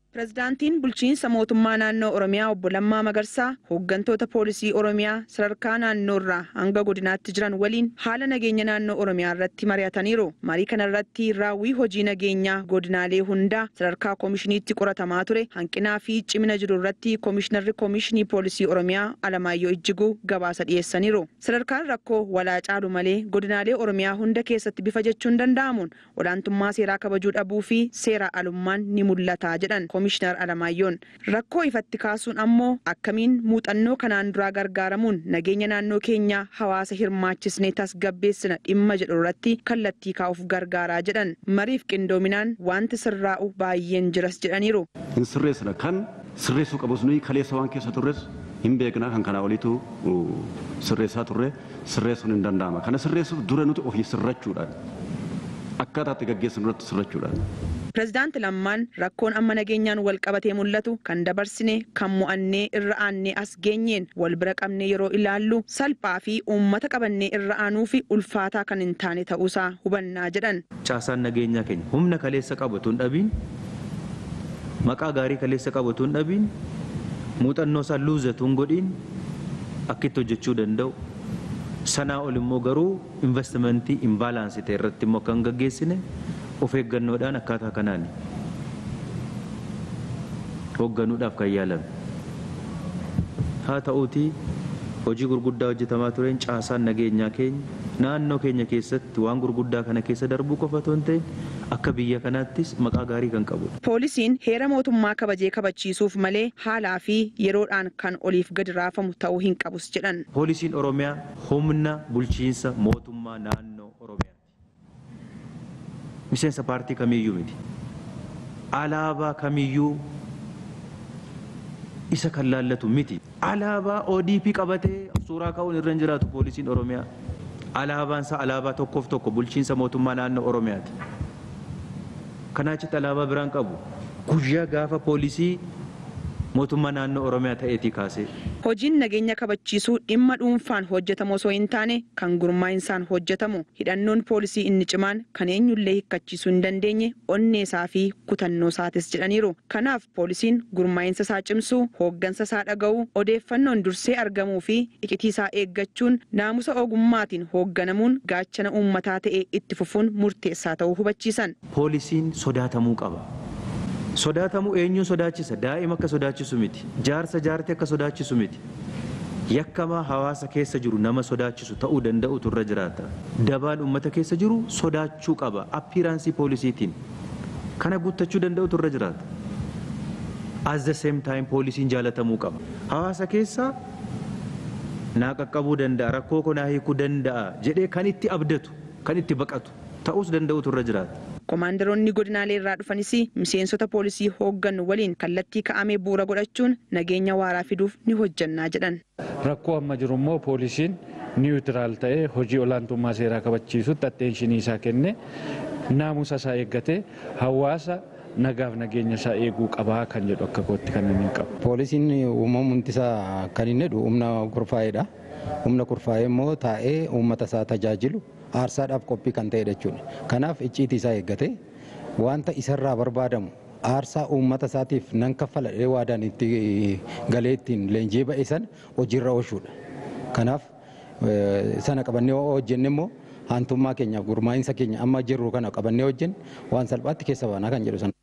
Pireezidaantiin bulchiinsa mootummaa naannoo Oromiyaa obbo Lammaa Magarsaa hooggantoota poolisii Oromiyaa sadarkaa naannoorraa hanga godinaatti jiran waliin haala nageenya naannoo Oromiyaa irratti mari'ataniiru. Marii kana irratti raawwii hojii nageenyaa godinaalee hundaa sadarkaa koomishiniitti qoratamaa ture hanqinaa fi cimina jiru irratti koomishinarri koomishinii poolisii Oromiyaa Alamaayyoo Ijjiguu gabaasa dhiyeessaniiru. Sadarkaan rakkoo walaa caalu malee godinaalee Oromiyaa hunda keessatti bifa jechuun danda'amuun olaantummaa seeraa kabajuu dhabuu fi seera alummaan ni mul'ata jedhan. Koomishinar Alamaayyoon rakkoo ifatti kaasuun ammoo akkamiin muuxannoo kanaan duraa gargaaramuun nageenya naannoo keenyaa hawaasa hirmaachisnee tasgabbeessina dhimma jedhu irratti kallattii kaa'uuf gargaaraa jedhan mariif qindoominaan wanti sirraa'u baay'een jiras jedhaniiru. Hin sirreessina kan sirreessuu qabus nuyi kaleessa waan keessa turres hin beekna kan kanaa oliitu sirreessaa turre sirreessuun hin danda'ama. Kana sirreessuuf dura nuti ofii sirrachuudhaan akkaataa itti gaggeessinu irratti sirrachuudhaan. Pireezidaanti Lammaan rakkoon amma nageenyaan wal qabatee mul'atu kan dabarsine kan mo'annee irra aannee as geenyeen wal bira qabnee yeroo ilaallu salphaa fi uummata qabannee irra aanuu fi ulfaataa kan hin taane ta'uusaa hubannaa jedhan. Caasaan nageenyaa keenya humna kaleessa qabatu hin dhabiin maqaa gaarii kaleessa qabatu hin dhabiin muuxannoo isaa luuzatu hin godhiin akkitti hojjechuu danda'u. Sanaa ol immoo garuu investimentii imbaalaansi ta'e irratti immoo kan gaggeessine of eeggannoodhaan akkaataa kanaan hoogganuudhaaf kan yaalame. Haa ta'uutii hojii gurguddaa hojjetamaa tureen caasaan nageenyaa keenya naannoo keenya keessatti waan gurguddaa kana keessa darbuu qofa otoo hin ta'in akka biyya kanaattis maqaa gaarii kan qabudha. Poolisiin heera mootummaa kabajee kabachiisuuf malee haalaa fi yeroodhaan kan oliif gadi raafamu ta'uu hin qabus jedhan. Poolisiin Oromiyaa humna bulchiinsa mootummaa naannoo Oromiyaa. miseensa paartii kamiyyuu miti. Alaabaa kamiyyuu isa kan laallatu miti. Alaabaa ODP qabatee suuraa ka'uun irra hin jiraatu poolisiin Oromiyaa. Alaabaan isaa alaabaa tokkoof tokko bulchiinsa mootummaa naannoo Oromiyaati. Kanaa achitti alaabaa biraan qabu. Guyyaa gaafa poolisii mootummaa naannoo Oromiyaa ta'eetii kaasee. Hojiin nageenya kabachiisuu dhimma dhuunfaan hojjetamu osoo hin taane kan gurmaa'insaan hojjetamu hidhannoon poolisii inni cimaan kan eenyullee hiikkachiisuu hin dandeenye onneesaa fi kutannoo isaatis jedhaniiru. Kanaaf poolisiin gurmaa'insa isaa cimsuu, hooggansa isaa dhaga'uu, odeeffannoon dursee argamuu fi iccitii isaa eeggachuun naamusa ogummaatiin hoogganamuun gaachana uummataa ta'e itti fufuun murteessaa ta'uu hubachiisan. Poolisiin sodaatamuu qaba. Sodaatamuu eenyuun sodaachisa? Daa'ima akka sodaachisu miti. Jaarsa jaartii akka sodaachisu miti. Yakkamaa hawaasa keessa jiru nama sodaachisu ta'uu danda'utu irra jiraata. Dabaan uummata keessa jiru sodaachuu qaba. Appiiraansii poolisiitiin. Kana guuttachuu danda'utu irra jiraata. As the same time poolisiin jaalatamuu qaba. Hawaasa keessa naa qaqqabuu danda'a, rakkoo koo naa hiikuu danda'a jedhee kan itti abdatu, kan itti baqatu ta'uus danda'utu irra jiraata. Komaandaroonni godinaalee irraa dhufanis miseensota poolisii hooggannu waliin kallattii ka'amee bu'uura godhachuun nageenya waaraa fiduuf ni hojjannaa jedhan. Rakkoo amma jiru immoo poolisiin niwutiraal ta'ee hojii olaantummaa seeraa kabachiisutti atteenshinii isaa kenne naamusa isaa eeggatee hawaasa nagaaf nageenya isaa eeguu qabaa kan jedhu akka kootti kan inni qabu. Poolisiin uumamuun isaa kan inni jedhu humna kurfaa'eedha. Humna kurfaa'ee immoo taa'ee uummata isaa tajaajilu aarsaadhaaf qophii kan ta'e jechuudha. Kanaaf icciitii isaa eeggatee wanta isarraa barbaadamu aarsaa uummata isaatiif nan kaffala jedhee waadaan itti galee ittiin leenjii ba'e sana hojiirra oolchuudha. Kanaaf sana qabannee hojjenne immoo haantummaa keenyaaf gurmaa'insa keenya amma jirru kana qabannee hojjenne waan salphaatti keessa baanaa kan jedhu sana.